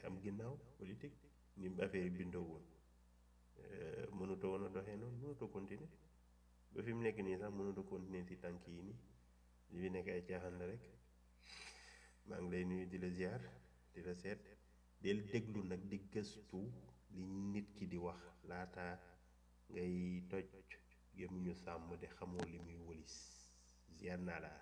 am ginnaaw politique ni affaire yi bindoo woon mënutoo woon a doxee noonu mënutoo continuer ba fi mu nekk nii sax mënutoo continuer si tànk yi nii li fi nekk ay caaxaan la rek maa ngi lay nuyu di la ziar di la seet del déglu nag di gëstu li nit ki di wax laata ngay toj gémmiñu sàmm de xamoo li muy wëlis ziar naa la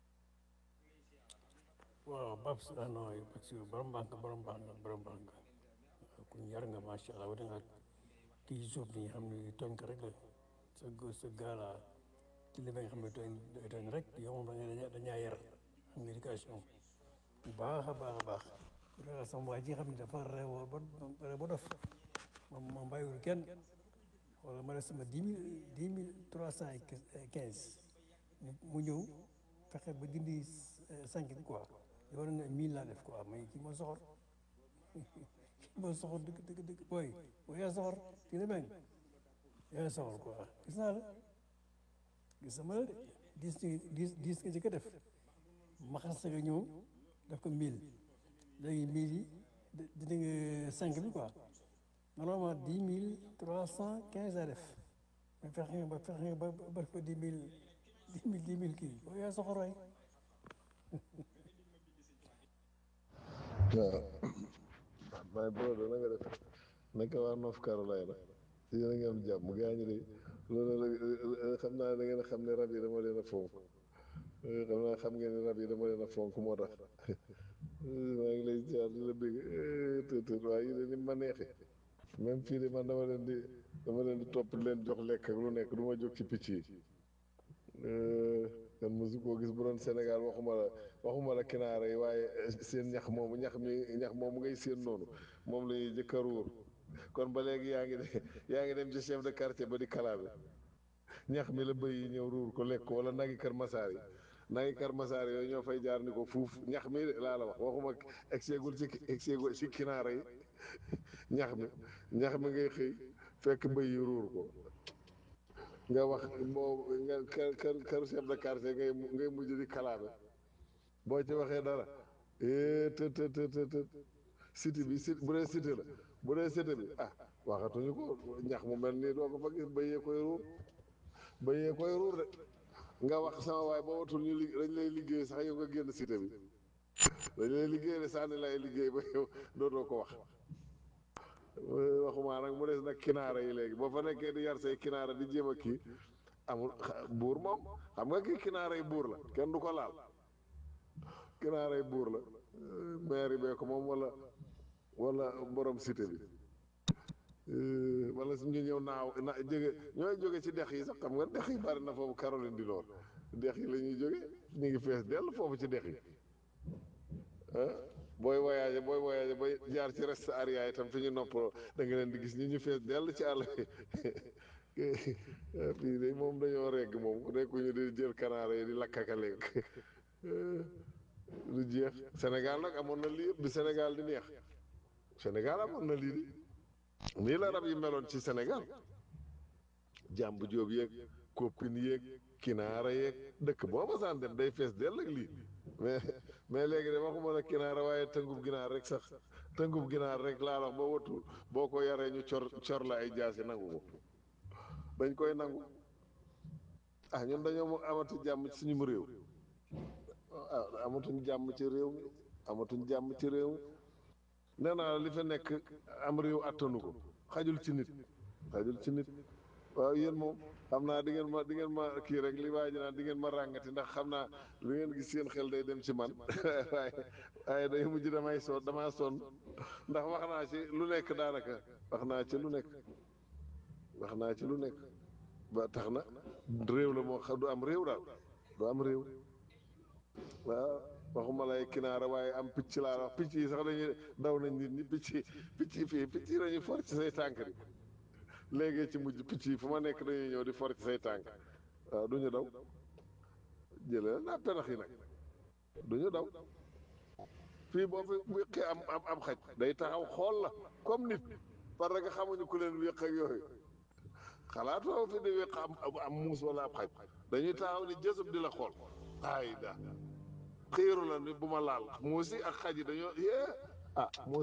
waaw Babs ah non parce que borom baax nga borom baax nga borom baax nga ku ñu yar nga macha allah wala nga kii suuf bi nga xam ne tooñ ko rek la sa gë sa gaala ci li nga xam ne tooñ tooñ rek yow moom da nga dañaa yar am nga éducation bu baax a baax a baax da sama waa ji nga xam ne dafa reewoo ba rew ba dof moom moom bàyyiwul kenn wala ma def sama dix mille dix mille trois cent et quinze mu ñëw fexe ba dindi cinq bi quoi li war na mille laa def quoi mais kii moo soxor kii moo soxor dëgg dëgg dëgg booy booy yaa soxor kii la mel yaa soxor quoi gis naa la gis sama la de dix dix dix nga jëkk a def ma xas nga ñëw def ko mille léegi mille yi dindi nga cinq bi quoi normalement dix mille trois cent quinze laa def mais fexe nga ba fexe nga ba ba def ko dix mille dix mille dix mille kii booy yaa soxor waay waaw my brother na nga def naka waa North Carolina yéen a ngi am jàmm gaañu de loolu xam naa da ngeen a xam ne rab yi dama leen a fonk xam naa xam ngeen ne rab yi dama leen a fonk moo tax maa ngi lay ziar di la bëgg tëtër waaye yi de ni ma neexee même fii de man dama leen di dama leen di topp leen jox lekk ak lu nekk du ma jóg ci picc yi kan mosu koo gis bu doon Sénégal waxuma la waxuma la kinaara yi waaye seen ñax moomu ñax mi ñax moomu ngay seen noonu moom la ñuy jëkk a ruur kon ba léegi yaa ngi de yaa ngi dem ci chef de quartier ba di kalaabe ñax mi la bëy yi ñëw ruur ko lekk ko wala nagi kër masaar yi nagi kër masaar yooyu ñoo fay jaar ni ko fuuf ñax mi laa la wax waxuma egseegul ci egseegul ci kinaara yi ñax mi ñax mi ngay xëy fekk bëy yi ruur ko nga wax moo nga kër kër kër chef de quartier ngay ngay mujj di kalaabe boo ci waxee dara eh të të të të të cité bi cité bu dee cité la bu dee cité bi ah waxatuñu ko ñax mu mel nii doo ko fa gis bëyee koy ruur bëyee koy ruur de nga wax sama waay boo watul ñu li dañ lay liggéey sax yow nga génn cité bi dañ lay liggéey de sànni lay liggéey ba yow dootoo ko wax waxumaa nag mu des nag kinaara yi léegi boo fa nekkee di yar say kinaara di jéem a kii amul buur moom xam nga kii kinaara yi buur la kenn du ko laal kinaara yi buur la maire bee ko moom wala wala borom cité bi wala suñu ñëw naaw na jóge ñooy jóge ci dex yi sax xam nga dex yi bari na foofu Caroline di lool dex yi la ñuy jóge ñu ngi fees dell foofu ci dex yi ah booy voyagé booy voyagé bay jaar ci reste aria itam fi ñu noppaloo da nga leen di gis ñi ñu fees dell ci àll bi fii de moom dañoo regg moom nekkuñu di jël kanaara yi di lakkaka lekk lu jeex Sénégal nag amoon na lii yëpp bi Sénégal di neex Sénégal amoon na lii di nii la rab yi meloon ci Sénégal jàmb jóob yeeg koppin yeeg kinaara yeeg dëkk boo ma saan dem day fees dell ak lii mais mais léegi de waxuma la kinaara waaye tëngub ginaar rek sax tëngub ginaar rek laa wax ba watul boo ko yaree ñu cor cor la ay jaasi nangu ko dañ koy nangu ah ñun dañoo mo amatu jàmm ci suñu réew ah amatuñ jàmm ci réew mi amatuñ jàmm ci réew mi nee naa li fa nekk am réew attanu ko xajul ci nit xajul ci nit waaw yéen moom xam naa di ngeen ma di ngeen ma kii rek li waa ji naan di ngeen ma ràngati ndax xam naa lu ngeen gis seen xel day dem ci man waaye waaye day mujj damay sonn damaa sonn ndax wax naa ci lu nekk daanaka wax naa ci lu nekk wax naa ci lu nekk ba tax na réew la moo xam du am réew daal du am réew waaw waxuma lay kinaara waaye am picc laa wax picc yi sax dañuy daw nañ nit ñi picc picc yi fii picc yi dañuy for ci say tànk di léegi ci mujj picc yi fu ma nekk dañuy ñëw di for ci say tànk waaw du ñu daw jëlee naa penax yi nag du ñu daw fii boo fi wéqee am am am xaj day taxaw xool la comme nit parce que xamuñu ku leen wéq ak yooyu xalaatoo fi di wéq am am muus wala ab xaj dañuy taxaw ni jësub di la xool ay da xiiru la ni bu ma laal muus yi ak xaj yi dañoo yee ah